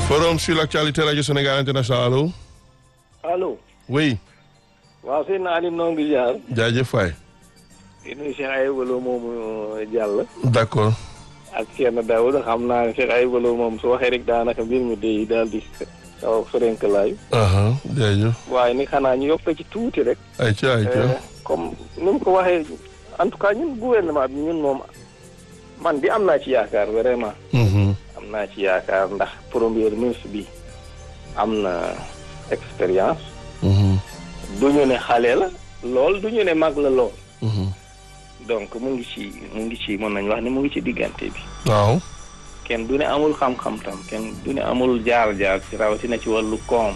Forum sur l'actualité Radio Sénégal International allo. allo. oui. waaw sëñ naa ni noo ngi jaar. jaajëf waay. di nuyu Cheikh Ayib Lo moomu jàll. d'accord. ak Thierno Daouda xam naa ne Cheikh Ayib Lo moom su waxee rek daanaka mbir mi day daal di xaw a sorenkalaayu. jaajëf. waaye ni xanaa ñu yokk ci tuuti rek. ayca ayca. comme ni mu ko waxee en tout cas ñun gouvernement bi ñun moom man di am naa ci yaakaar vraiment. am naa ci yaakaar ndax premier ministre bi am na expérience. du ñu ne xale la lool du ñu ne mag la lool. donc mu ngi ci mu ngi ci mën nañu wax ne mu ngi ci diggante bi. waaw. kenn du ne amul xam-xam tam kenn du ne amul jaar-jaar ci rawatina ci wàllu koom.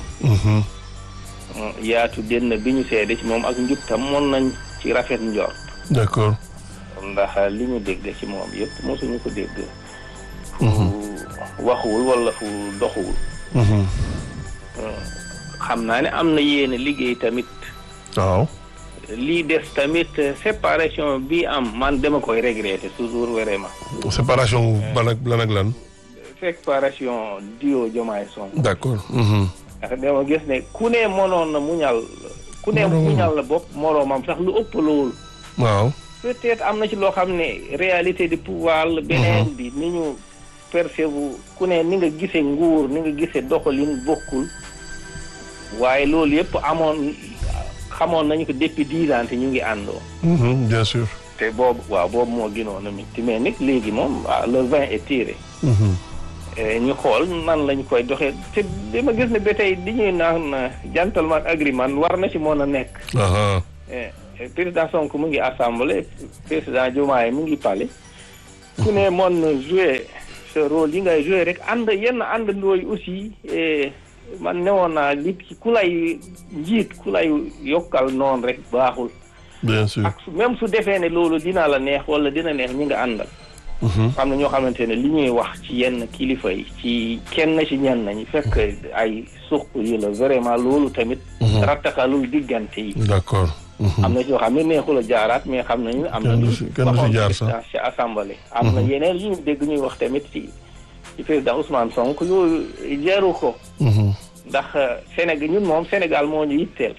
yaatu denn bi ñu seede ci moom ak njub tam mën nañ ci rafet njort. d'accord. ndax li ñu dégg ci moom yëpp mosuñu ko dégg. fu waxuwul wala fu doxuwul. xam naa ne am na yéen liggéey tamit. waaw. lii des tamit séparation bi am man dama koy regretter toujours vraiment. séparation ban ak lan ak lan. séparation duo Diomaye Sonko. d'accord. ndax dama gis ne ku ne mënoon na muñal. ku ne muñal la bopp moroomam sax lu ëpp loolu. waaw. peut-être am na ci loo xam ne réalité du pouvoir la. beneen bi ni ñu percevoir ku ne ni nga gisee nguur ni nga gisee doxalin bokkul. waaye loolu yëpp amoon xamoon nañu ko depuis dix ans te ñu ngi àndoo. bien sûr. te boobu waaw boobu moo gënoon a métti mais nag léegi moom le vin est tiré. ñu xool nan lañ koy doxee te dama gis ne ba tey di ñuy naan gentleman agreement war na ci mën a nekk. président Sonko mu ngi assemblée président Diomaye mu ngi palais. ku ne mën na jouer ce rôle yi ngay jouer rek ànd yenn àndandoo yi aussi. man newoon naa li ci ku lay njiit ku lay yokkal noonu rek baaxul. bien sûr ak même su defee ne loolu dina la neex wala dina neex ñi nga àndal. xam na ñoo xamante ne li ñuy wax ci yenn kilifa yi ci kenn ci ñenn ñi fekk ay suq yi la vraiment loolu tamit. rattaxalul diggante yi. d'accord. am na ci yoo xam ne neexul a jaaraat mais xam nañu am na. kenn du si kenn du si jaar sax ci assemblée. am na yeneen yu ñu dégg ñuy wax tamit ci. ci président Ousmane Sonko yooyu jaru ko. ndax Sénégal ñun moom Sénégal moo ñu yitteel.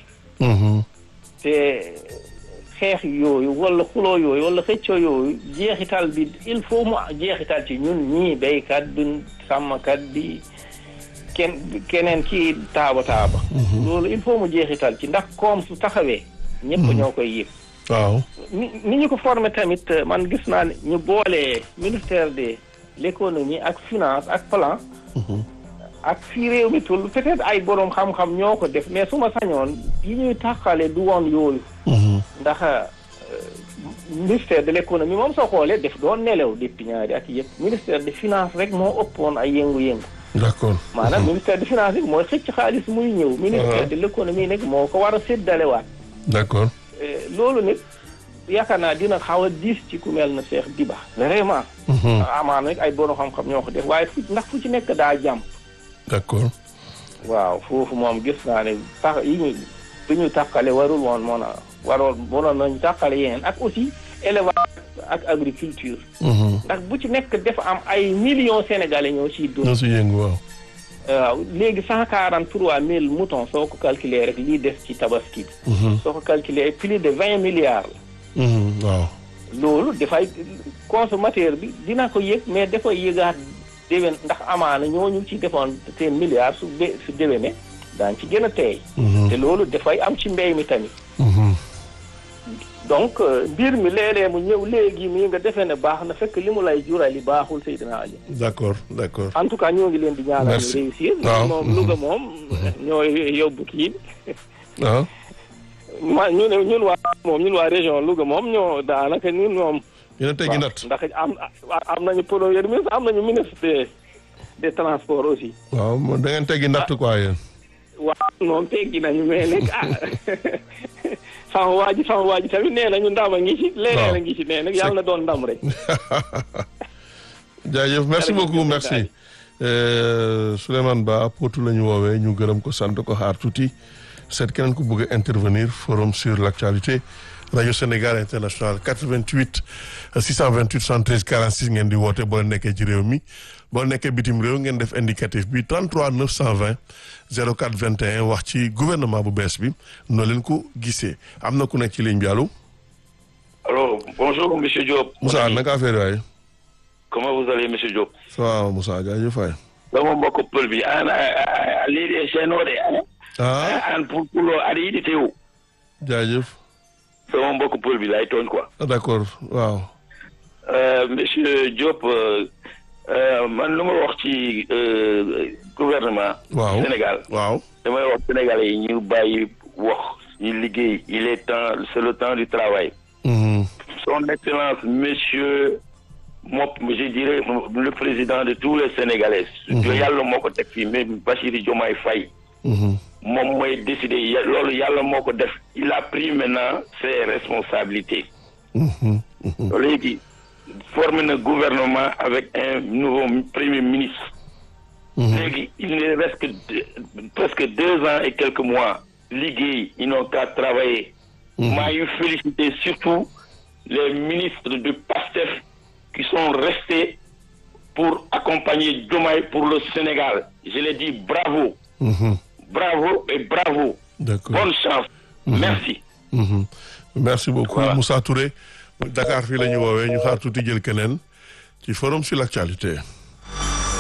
te xeex yooyu wala xuloo yooyu wala xëccoo yooyu jeexital bi il faut mu jeexital ci ñun ñii béykat bi sàmmkat bi kenn keneen kii taaba taaba. loolu il faut mu jeexital ci ndax koom su taxawee. ñëpp ñoo koy yëg. waaw. ni ni ñu ko formé tamit man gis naa ne ñu boole ministère de l'économie ak finance ak plan. ak fii réew mi tul peut-être ay boroom xam-xam ñoo ko def mais su ma sañoon yi ñuy taxale du woon yooyu. ndax ministère de l'économie moom soo xoolee def doon nelew depuis ñaari at yëpp ministère de finance rek moo ëppoon ay yëngu-yëngu. d'accord. maanaam ministère de finance rek mooy xëcc xaalis muy ñëw. ministère de l'économie nag moo ko war a séddalewaat. d'accord. loolu nag yaakaar naa dina xaw a diis ci ku mel na Cheikh Diba. vraiment. amaana nag ay boroom xam-xam ñoo ko def waaye fu ndax fu ci nekk daa jàmp. d'accord. waaw foofu moom gis naa ne tax yi ñu bi ñu tàqale warul woon moon a waroon mënoon nañu tàqale yeneen ak aussi élevage ak agriculture. ndax bu ci nekk dafa am ay millions sénégalais ñoo ciy dund. ñoo si yëngu waaw. waaw léegi cent quarante trois mille moutons soo ko calculer rek lii des ci tabaski bi. soo ko calculer plus de vingt milliards la. waaw. loolu dafay consommateur bi dina ko yëg mais dafay yëgaat. déwén ndax amaana ñooñu ci defoon seen milliards su bé su déwéne daañ ci gën a teey te loolu dafay am ci mbéy mi tamit donc mbir mi léeg-léeg mu ñëw léegi mii nga defee ne baax na fekk li mu lay jural li baaxul Seydina Ali d'accord d'accord en tout cas ñoo ngi leen di ñaanal ñu réussir waaw moom Louga moom ñooy yóbbu kii waaw ma ñu ne ñun waa moom ñun waa région Louga moom ñoo daanaka ñun moom yéen a teggi natt ndax am am nañu premier ministre am nañu ministre des des transports aussi. waaw da ngeen teggi natt quoi yéen. waaw moom teggi nañu mais nag ah sama waa ji sama waa ji tamit nee nañu ndam a ngi ci. leneen a ngi ci nee nag yàlla na doon ndam rek. jaajëf merci beaucoup merci. Souleymane Ba Potou la ñu woowee ñu gërëm ko sant ko xaar tuuti seet keneen ku bëgg a intervenir forum sur l'actualité. rajo Sénégal international 88 628 73 46 ngeen di woote boo leen nekkee ci réew mi boo nekkee bitim réew ngeen def indicatif bi 33 920 04 21 wax ci gouvernement bu bees bi noo leen ko gisee am na ku nekk ci ligne bi allo. allo bonjour monsieur Diop. Moussa naka affaire waay. comment vous allez monsieur Diop. ça va Moussa jaajëf waay. dama mbokk pël bi an a leydi e seenode ah an pour pulo aɗa yiɗi tew jaajëf. sama mbokk pël bi lay tooñ quoi ah d'accord waaw. Euh, monsieur Diop euh, euh, man lu ma wax ci euh, gouvernement waaw Sénégal waaw. damay wax sénégalais yi ñu bàyyi wax ñu liggéey il est temps c'est le temps du travail Mhm. son excellence monsieur Mop je dirais le président de tous les sénégalais yàlla moo ko teg fii mais Bassirou Diomaye Faye Mhm. moom mooy décider ya- loolu yàlla moo ko def il a pris maintenant ses responsabilités Mhm. Mhm. léegi formé na gouvernement avec un nouveau premier ministre Mhm. léegi il ne reste que deux- presque deux ans et quelques mois liggéey ils n'ont qu'à travailler maa ngi féliciter surtout les ministres du PASTEF qui sont restés pour accompagner Diomaye pour le Sénégal je l'ai dit bravo Mhm. bravo et bravo d'accord. bonne chance merci Mhm. merci beaucoup Voilà. Moussa Touré Dakar fii la ñu woowee ñu xaar tuuti jël keneen ci forum sur l'actualité